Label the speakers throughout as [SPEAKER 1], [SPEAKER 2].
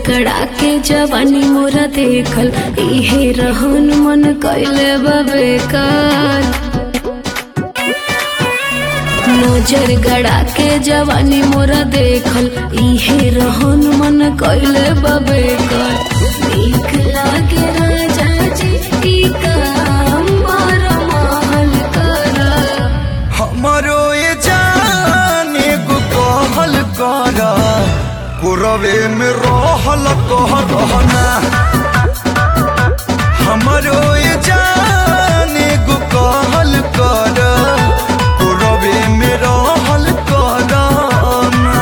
[SPEAKER 1] गड़ा के जवानी मोरा देखल इहे रहन मन कैले बेकार नजर गड़ा के जवानी मोरा देखल इहे रहन मन कैले बेकार नीक लागे राजा जी ई काम मार महल करा
[SPEAKER 2] हमारो ये जाने को कहल कर पुरवे में रहल कह रहना हमारो ये जाने को कहल कर पुरवे में रहल करना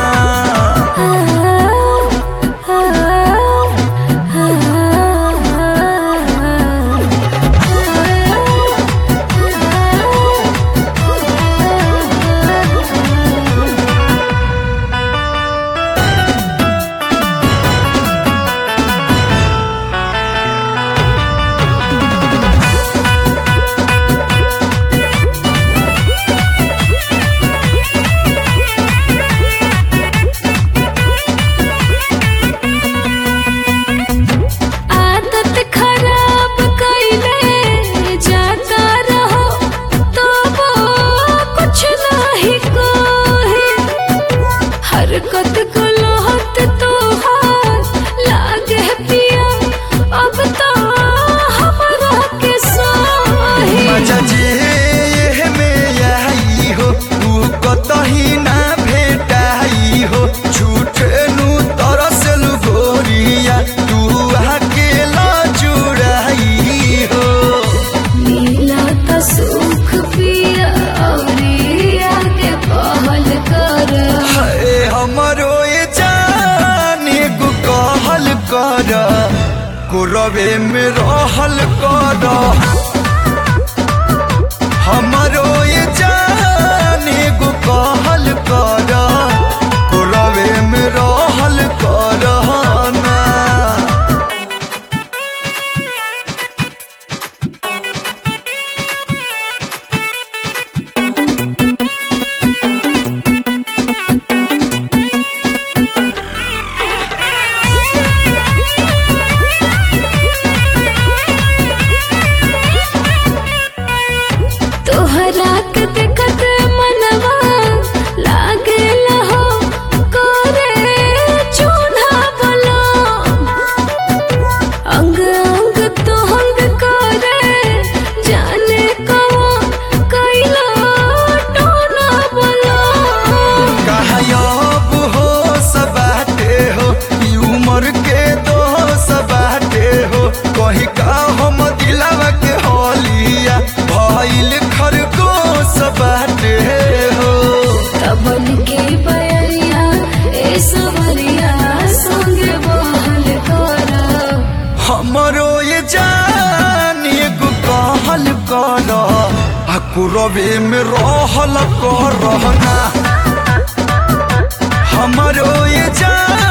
[SPEAKER 1] आदत खराब कैले जाता रहो तो वो कुछ नहीं कोहे हरकत को लोहत तो लागे पिया अब तो हमारा के सोहे
[SPEAKER 2] मजा जे ये में आई हो तू कतही ना भेटाई हो झूठे नु तरसल गोरिया तू अकेला जुड़ाई हो
[SPEAKER 1] नीला तो सुख पिया और आगे पहल कर
[SPEAKER 2] हाय हमरो ये जाने को कहल कर कुरबे में रहल कर हमरो ये जाने को कहल कर कुरबे में रहल कर ना
[SPEAKER 1] तोहरा के देखत मनवा लागे लहो करे चूल्हा बोलो अंग अंग तोहंग करे जाने कवा कैलो टोना बोलो
[SPEAKER 2] गायब हो सबाटे हो ई उम्र के दो सबाटे हो कहीं का हम दिलावा के होलिया भइल खरगोश बाटे हो
[SPEAKER 1] तबन के बयरिया ए सवरिया संगे बहल करा
[SPEAKER 2] हमरो ये जान एगो कहल कर आ कुरबे में रहल कर रहना हमरो ये जान